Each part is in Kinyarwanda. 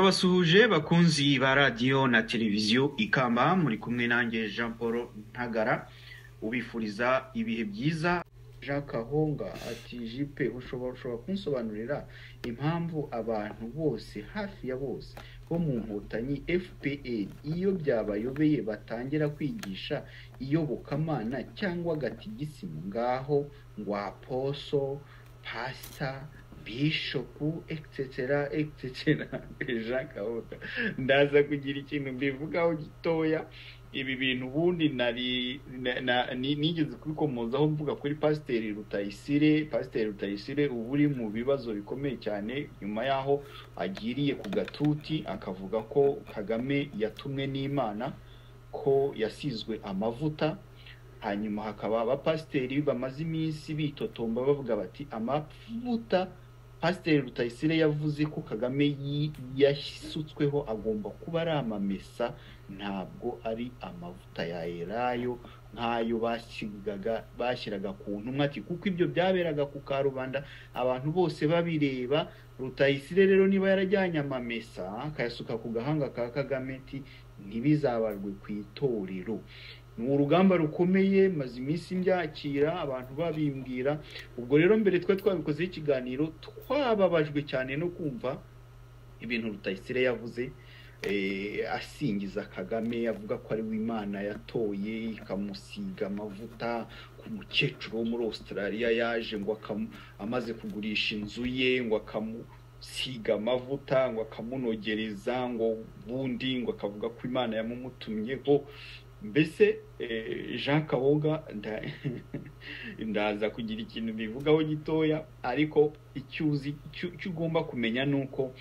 Urabasuhuje bakunzi ba radiyo na televiziyo ikamba muri kumwe nanjye Jean Paul Ntagara ubifuriza ibihe byiza Jean Kahonga ati jipe ushobora ushobora kunsobanurira impamvu abantu bose hafi ya bose bo mu nkotanyi FPR iyo byabayobeye batangira kwigisha iyobokamana cyangwa gatigisimu ngaho ngwaposo pasita bishopu egisecera egisecera Jean Kahonga ndaza kugira ikintu mbivugaho gitoya ibi bintu ubundi nari nigeze kubikomozaho mvuga kuri pasiteri rutayisire pasiteri rutayisire uba uri mu bibazo bikomeye cyane nyuma y'aho agiriye ku gatuti akavuga ko kagame yatumwe n'imana ko yasizwe amavuta hanyuma hakaba abapasiteri bamaze iminsi bitotomba bavuga bati amavuta pasiteri rutayisire yavuze ko kagame yasutsweho agomba kuba ari amamesa ntabwo ari amavuta ya elayo nk'ayo bashyiraga ku ntumwa ati kuko ibyo byaberaga ku karubanda abantu bose babireba rutayisire rero niba yarajyanye amamesa akayasuka ku gahanga ka kagame ati ntibizabarwe ku itorero ni urugamba rukomeye maze iminsi mbyakira abantu babimbwira ubwo rero mbere twari twabikozeho ikiganiro twababajwe cyane no kumva ibintu rutayisire yavuze asingiza kagame avuga ko ari w'imana yatoye ikamusiga amavuta ku mukecuru wo muri Australia yaje ngo amaze kugurisha inzu ye ngo akamusiga amavuta ngo akamunogereza ngo ubundi ngo akavuga ko imana yamumutumyeho mbese jean kaboga ndaza kugira ikintu bivugaho gitoya ariko icyo ugomba kumenya ni uko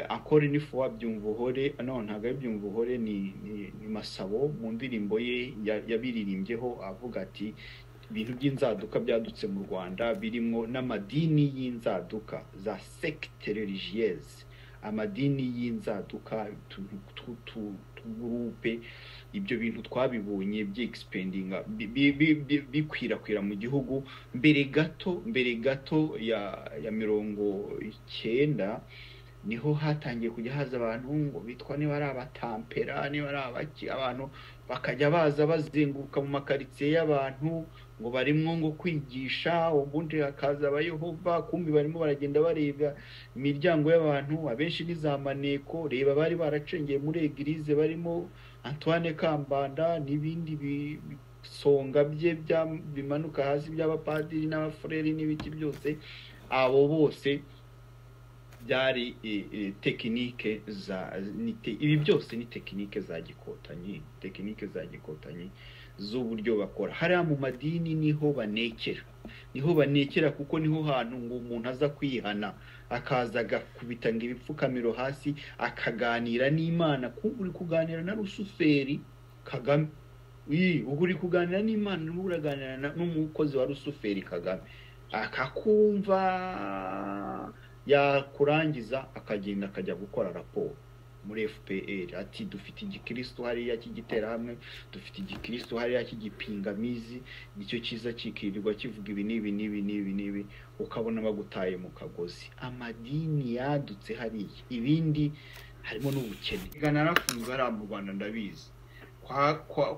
akora inifu wabyumva uhore ntabwo abyumva uhore ni masabo mu ndirimbo ye yabiririmbyeho avuga ati ibintu by'inzaduka byadutse mu rwanda birimo n'amadini y'inzaduka za sekite religiyeze amadini y'inzaduka gurupe ibyo bintu twabibonye by'egisipendinga bikwirakwira mu gihugu mbere gato mbere gato ya mirongo icyenda niho hatangiye kujya haza abantu ngo bitwa niba ari abatampera niba ari abaki abantu bakajya baza bazenguruka mu makaritsiye y'abantu ngo barimo ngo kwigisha ubundi hakaza abayehova kumbi barimo baragenda bareba imiryango y'abantu abenshi ni za maneko reba bari baracengeye muri egirize barimo antoine kambanda n'ibindi bisonga bye bimanuka hasi by'abapadiri n'abafureri n'ibiki byose abo bose byari tekinike za ibi byose ni tekinike za gikotanyi tekinike za gikotanyi z'uburyo bakora hariya mu madini niho banekera niho banekera kuko niho hantu ngo umuntu aza kwihana akaza agakubita ngo ibipfukamiro hasi akaganira n'imana kuko uri kuganira na rusuferi kagame ubu uri kuganira n'imana n'ubu uraganira n'umukozi wa rusuferi kagame akakumva yakurangiza akagenda akajya gukora raporo muri fpr ati dufite igikirisitu hariya cy'igiterahamwe dufite igikirisitu hariya cy'igipingamizi nicyo cyiza kikirirwa kivuga ibi n'ibi n'ibi n'ibi n'ibi ukabona bagutaye mu kagozi amadini yadutse hariya ibindi harimo n'ubukene narafunze hariya mu rwanda ndabizi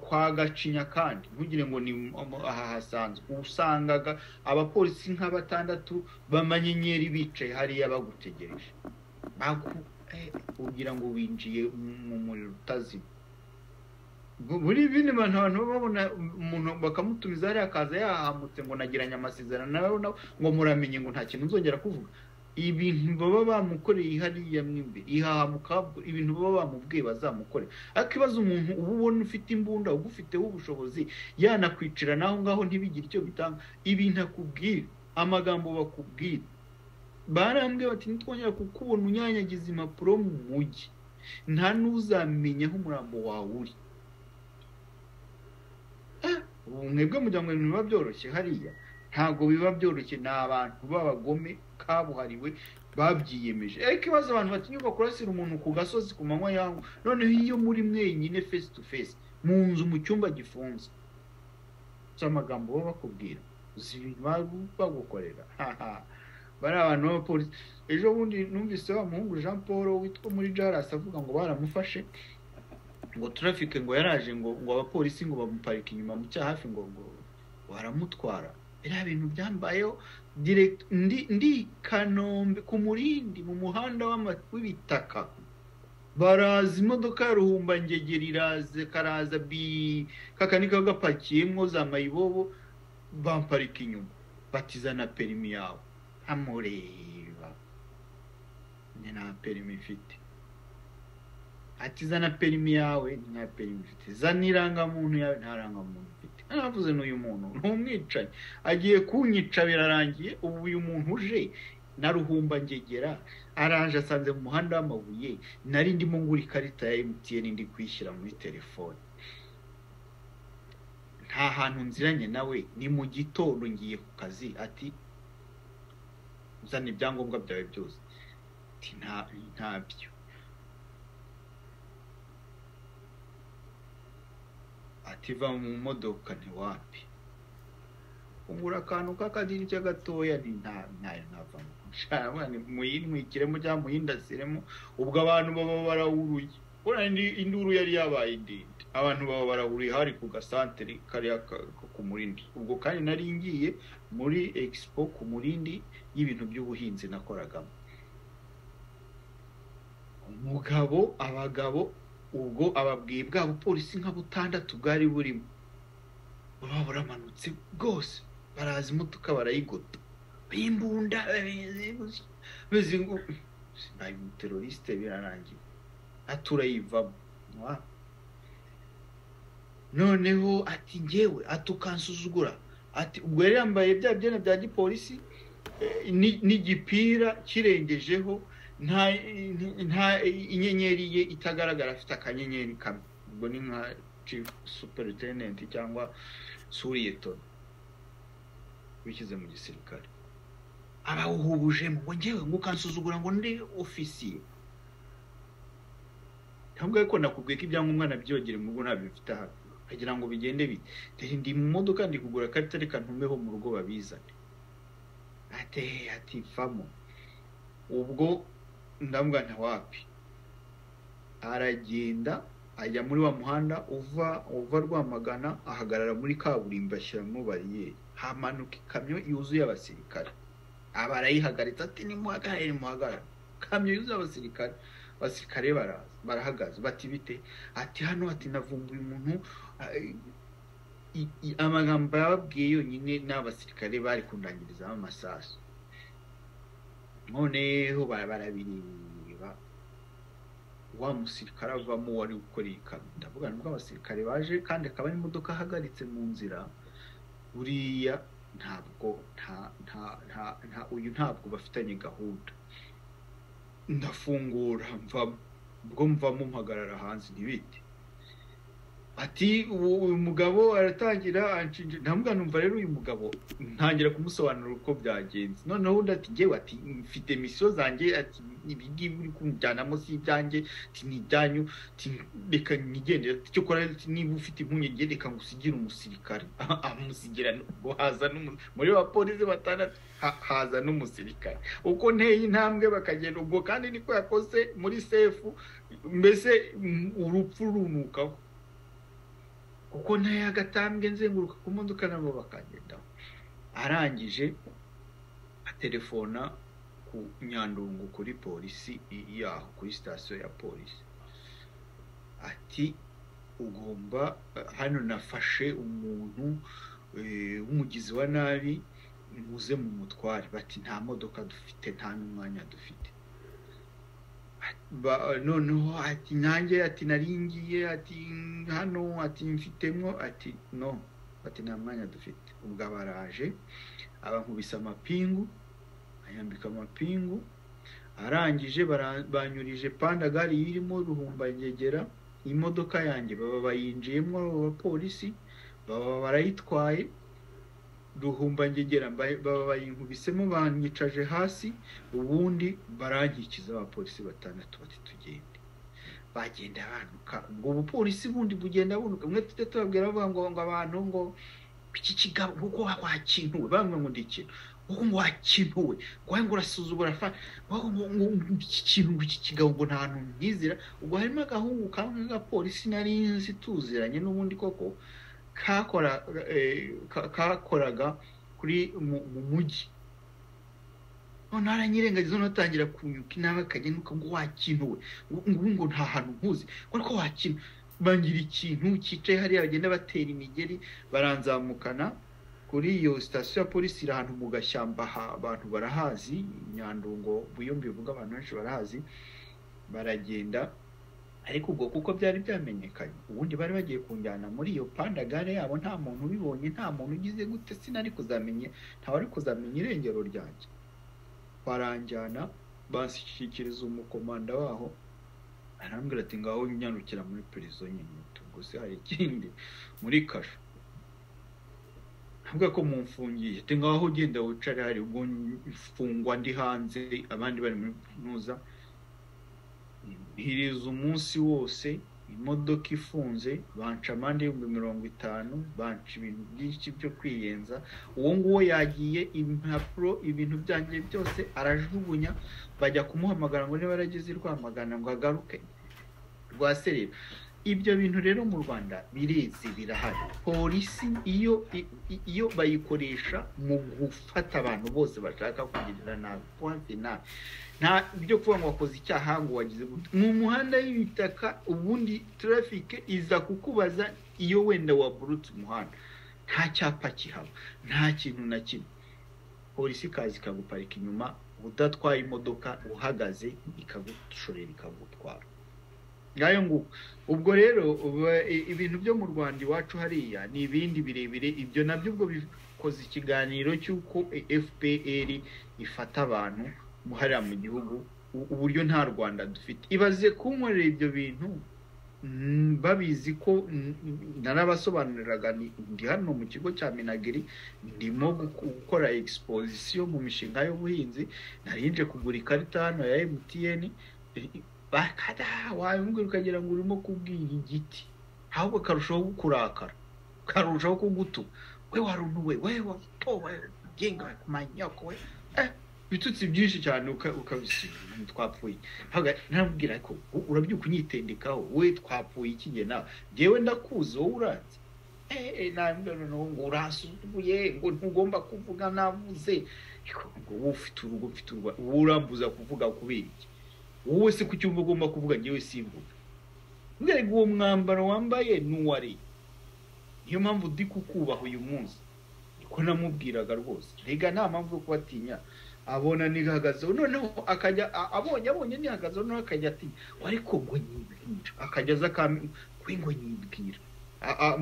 kwa gacinya kandi ntugire ngo ni aha hasanzwe usangaga abapolisi nka batandatu b'amanyenyeri bicaye hariya bagutegereje ugira ngo winjiye mu muriro utazima muri bino bantu abantu babona umuntu bakamutumiza hariya akaza yahamutse ngo nagiranye amasezerano nawe ngo muramenye ngo nta kintu nzongera kuvuga ibintu baba bamukoreye hariya mo imbere ihahamuka ibintu baba bamubwiye bazamukore ariko ibaze umuntu uba ubona ufite imbunda ugufiteho ubushobozi yanakwicira naho ngaho ntibigire icyo bitanga ibintu akubwira amagambo bakubwira barambwira bati ntitwongera kukubona unyanyagiza impapuro mu mujyi nta n'uzamenya aho umurambo wawe uri mwebwe mujya ngo ibintu biba byoroshye hariya ntabwo biba byoroshye ni abantu b'abagome kabuhariwe babyiyemeje ariko ibibazo abantu batinyuka kurasira umuntu ku gasozi ku manywa yawe noneho iyo muri mwenyine face to face mu nzu mu cyumba gifunze amagambo baba bakubwira uzi ibintu bagukorera haha bari abantu b'abapolisi ejo bundi numvise wa muhungu jean paul witwa muri jarasi avuga ngo baramufashe ngo turafike ngo yaraje ngo ngo abapolisi ngo bamuparike inyuma mu cyaha hafi ngo ngo baramutwara biriya bintu byambayeho direct ndi ndi i kanombe ku murindi mu muhanda w'ama- w'ibitaka baraza imodoka ya ruhumbangegera iraza karaza bi kakani kaba gapakiyemo za mayibobo bamparika inyuma batiza na perimi yawe nkamureba ni nta perimi mfite ati zana perimi yawe ni nta perimi mfite zana irangamuntu yawe nta rangamuntu mfite naravuze n'uyu muntu ni umwicanyi agiye kunyica birarangiye ubu uyu muntu uje na ruhumba ngegera araje asanze mu muhanda w'amabuye nari ndimo ngura ikarita ya MTN ndi kuyishyira muri telefone nta hantu nziranye nawe ni mu gitondo ngiye ku kazi ati uzana ibyangombwa byawe byose ati nta ntabyo ati va mu modoka ntiwapi kungura akantu k'akadirishya gatoya ni nta ntayo ntavamo nshaka muyintwikiremo cyangwa muyindasiremo ubwo abantu baba barawuruye urabona indi- induru yari yabaye ndende abantu baba barawuruye hari ku gasantere kariya ka- ko ku murindi ubwo kandi nari ngiye muri expo ku murindi y'ibintu by'ubuhinzi nakoragamo umugabo abagabo ubwo ababwiye bwa bupolisi nka butandatu bwari burimo baba buramanutse bwose baraza imodoka barayigota b'imbunda bameze ngo nabi umuteroriste birarangiye aturayivamo wa- noneho ati ngewe atukansuzugura ati ubwo yari yambaye bya byenda bya gipolisi eh, ni- n'igipira kirengejeho nta nta inyenyeri ye itagaragara afite akanyenyeri kamwe ubwo ni nka chief superintendent cyangwa suriyeton wishyize mu gisirikare abawuhubujemo ngo ngewe ngo ukansuzugura ngo ndi ofisiye ntabwo ariko nakubwiye ko ibyangombwa nabyogere mu rugo ntabifite hafi kugira ngo bigende bite Dore ndi mu modoka ndi kugura karita reka ntumeho mu rugo babizane ate ati vamo ubwo ndavuga nta wapi aragenda ajya muri wa muhanda uva uva rwamagana ahagarara muri kaburimbo ashyiramo bariyeri hamanuka ikamyo yuzuye abasirikare aba arayihagaritse ati nimuhagarare nimuhagarare ikamyo yuzuye abasirikare abasirikare bara- barahagaze bati bite ati hano ati navumbuye umuntu ah, i- i- amagambo yababwiye yonyine n'abasirikare bari kundangirizaho amasasu noneho bara- barabireba wa musirikare avamo wari gukora iyi kamyo ndavuga nubwo abasirikare baje kandi akaba ari imodoka ahagaritse mu nzira buriya ntabwo nta nta nta nta uyu ntabwo bafitanye gahunda ndafungura mvamo ubwo mvamo mpagarara hanze ntibite ati ubu uyu mugabo aratangira anshinja ntambuga numva rero uyu mugabo ntangira kumusobanurira uko byagenze noneho undi ati ngewe ati mfite misiyo zanjye ati ibi ngibi uri kunjyanamo si ibyanjye ati ni ibyanyu ati reka nigendere ati cyo kora ati niba ufite impungenge reka ngusigire umusirikare amusigira ngo haza n'umu- muri ba polisi batandatu ha- haza n'umusirikare uko nteye intambwe bakagenda ubwo kandi niko yakoze muri sefu mbese mm, urupfu runukaho kuko ntayo agatambwe nzenguruka ku modoka nabo bakagendaho arangije atelefona ku nyandungu kuri polisi i- yaho kuri sitasiyo ya polisi ati ugomba hano nafashe umuntu eh, w'umugizi wa nabi muze mu mutware bati nta modoka dufite nta n'umwanya dufite Ba- noneho ati nanjye ati naringiye ati hano ati mfitemo ati no ati nta mwanya dufite ubwo abaraje abankubise amapingu ayambika amapingu arangije bara- banyurije pandagari irimo ruhumbanyegera imodoka yanjye baba bayinjiyemo abo bapolisi baba barayitwaye ruhumbangegera mba- baba bayinkubisemo banyicaje hasi ubundi barangikiza abapolisi batandatu bati tugende bagenda banuka ubwo bupolisi bundi bugenda bunuka mwe tujya tubabwira bavuga ngo ngo abantu ngo iki kigabo kuko wakintuwe bamwe ngo ndi ikintu wowe ngo wakintu we wowe ngo urasuzugura wowe ngo iki kintu iki kigabo ngo nta hantu myizira ubwo harimo agahungu kamwe k'agapolisi nari nzi tuziranye n'ubundi koko kakoraga kuri mu mujyi none haranyirengagiza natangira kunyuka inama akajya nuko ngo wakintu we ubu ngo nta hantu nkuzi ko wakina bangira ikintu cyicaye hariya bagenda batera imigeri baranzamukana kuri iyo sitasiyo ya polisi iri ahantu mu gashyamba abantu barahazi imyandungo buyo bivuga abantu benshi barahazi baragenda ariko ubwo kuko byari byamenyekanye ubundi bari bagiye kunjyana muri iyo pandagare yabo nta muntu ubibonye nta muntu ugize gute sinari kuzamenya ntawari kuzamenya irengero ryanjye baranjyana bashyikiriza umukomanda waho arambwira ati ngaho nyarukira muri perizo nyine gusa hari ikindi muri kasho ntabwo ko mumfungiye ati ngaho ugenda wicare hari ubwo mfungwa ndi hanze abandi bari muri kaminuza hiriza umunsi wose imodoka ifunze banca amande y'ibihumbi mirongo itanu banca ibintu byinshi byo kwiyenza uwo nguwo yagiye impapuro ibintu byanjye byose arajugunya bajya kumuhamagara ngo niba yaragize rwamagana ngo agaruke rwa serera ibyo bintu rero mu rwanda birizi birahari polisi iyo iyo bayikoresha mu gufata abantu bose bashaka kugirira nabi pointe nabi nta byo kuba ngo wakoze icyaha ngo wagize gute mu muhanda y'ibitaka ubundi tarafike iza kukubaza iyo wenda waburutse umuhanda nta cyapa kihaba nta kintu na kimwe polisi ikaza ikaguparika inyuma udatwaye imodoka uhagaze ikagushorera ikagutwara ngayo nguko ubwo rero ibintu byo mu rwanda iwacu hariya ni ibindi birebire ibyo nabyo ubwo bikoze ikiganiro cy'uko fpr ifata abantu hariya mu gihugu uburyo nta rwanda dufite ibaze kunkorera ibyo bintu babizi ko narabasobanuriraga ndi hano mu kigo cya minagiri ndimo gukora egisiposisiyo mu mishinga y'ubuhinzi narinje kugura ikarita hano ya mtn wabimubwira ukagira ngo urimo kubwira igiti ahubwo karushaho kukurakara karushaho kugutuka we waruntu we we watowe genga kumanyako we ibitutsi byinshi cyane ukabisiga twapfuye ntabwira ko urabyuka unyitendekaho we twapfuye ikige nawe ngewe ndakuzi wowe uranze eee ntabwira noneho ngo urasuzuguye ngo ntugomba kuvuga navuze ngo wowe ufite urugo ufite urugo wowe urambuza kuvuga kubera iki wowe se ku cyumba ugomba kuvuga ngewe simvuga mbega uwo mwambaro wambaye n'uwari niyo mpamvu ndi kukubaha uyu munsi niko namubwiraga rwose rega nta mpamvu yo kubatinya abona nihagazeho noneho akajya abonye abonye nihagazeho noneho akajya atinya ariko ngo nyibwira akajya aza kwe ngo nyibwira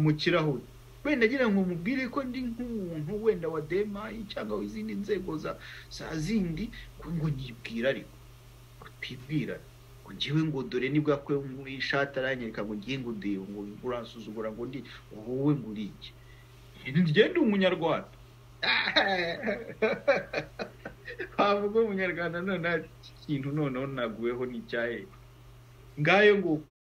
mu kirahuri wenda agira ngo mubwire ko ndi nk'umuntu wenda wa demayi cyangwa izindi nzego za zindi ngo nyibwira ariko utibwira ngo ngewe ngo dore nibwo kwe ishati aranyereka ngo ngiye ngo ndebe ngo uransuzugura ngo ndi wowe ngo urike njye ndi umunyarwanda wavuga umunyarwanda noneho ikintu noneho naguweho n'icyahe ngayo nguko